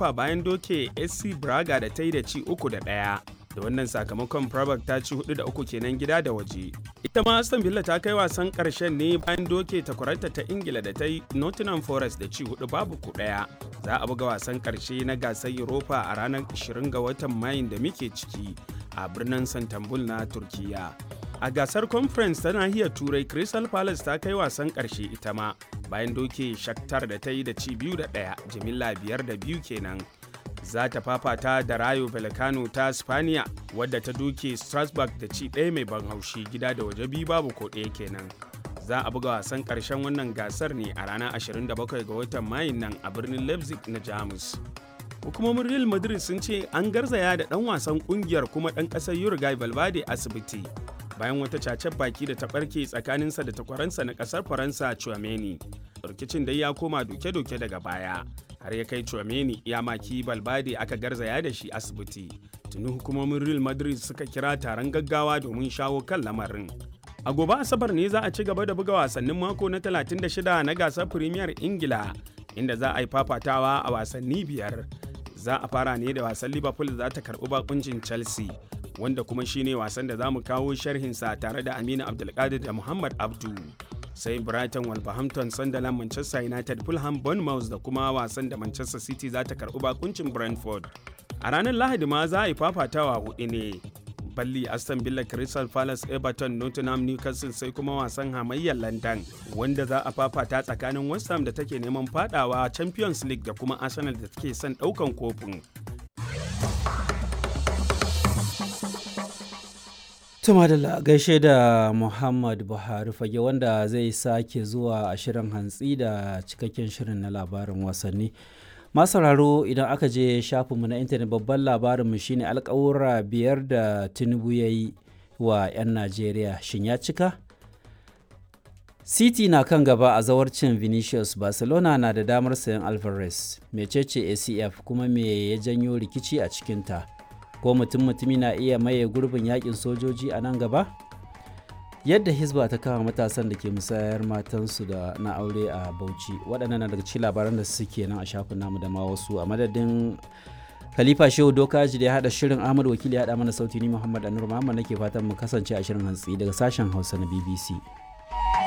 Europa bayan doke SC Braga da ta yi da ci uku da ɗaya. Da wannan sakamakon Prabak ta ci hudu da uku kenan gida da waje. Ita ma Aston Villa ta kai wasan ƙarshen ne bayan doke takwararta ta Ingila da ta yi Nottingham Forest da ci hudu babu ku ɗaya. Za a buga wasan ƙarshe na gasar Europa a ranar 20 ga watan Mayun da muke ciki a birnin Santambul na Turkiyya. A gasar conference ta nahiyar Turai Crystal Palace ta kai wasan ƙarshe ita ma bayan doke Shakhtar da ta yi da ci biyu da ɗaya jimilla biyar da biyu kenan. Za ta fafata da Rayo Vallecano ta Spaniya wadda ta doke Strasbourg da ci ɗaya mai ban haushi gida da waje biyu babu ko ɗaya kenan. Za a buga wasan ƙarshen wannan gasar ne a ranar 27 ga watan Mayun nan a birnin Leipzig na Jamus. hukumomin real madrid sun ce an garzaya da dan wasan kungiyar kuma dan kasar uruguay valverde asibiti bayan wata cacen baki da ta barke tsakaninsa da takwaransa na kasar faransa chouameni rikicin dai ya koma doke-doke daga baya har ya kai chouameni ya maki valverde aka garzaya da shi asibiti tuni hukumomin real madrid suka kira taron gaggawa domin shawo kan lamarin a gobe asabar ne za a ci gaba da buga wasannin mako na 36 na gasar premier ingila inda za a yi fafatawa a wasanni biyar za a fara ne da wasan liverpool za ta karbi bakuncin chelsea wanda kuma shine wasan da za mu kawo sharhinsa tare da aminu abdulkadir da muhammad abdu sai brighton wolverhampton sunderland manchester united fulham bournemouth da kuma wasan da manchester city za ta karbi bakuncin brentford a ranar lahadi ma za a yi fafatawa hudu ne balli aston villa crystal palace everton nottingham newcastle sai kuma wasan hamayyar london wanda za a fafata tsakanin west ham da take neman fadawa champions league da kuma arsenal da take son daukan kofin Tuma da gaishe da Muhammad Buhari fage wanda zai sake zuwa a shirin hantsi da cikakken shirin na labarin wasanni. masauraro idan aka je shafinmu na intanet babban labarinmu shine alkawura biyar da tinubu ya yi wa 'yan najeriya shin ya cika city na kan gaba a zawarcin vinicius barcelona na da damar sayan alvarez mecece acf kuma me ya janyo rikici a cikinta ko mutum mutumi na iya maye gurbin yakin sojoji a nan gaba yadda hisba ta kama matasan da ke musayar matansu da na aure a bauchi waɗannan na daga cikin labaran da suke nan a shafin namu da ma wasu a madadin khalifa shehu dokaji da ya haɗa shirin ahmad wakili ya haɗa mana sauti ni muhammad anur muhammad nake fatan mu kasance a shirin hantsi daga sashen hausa na bbc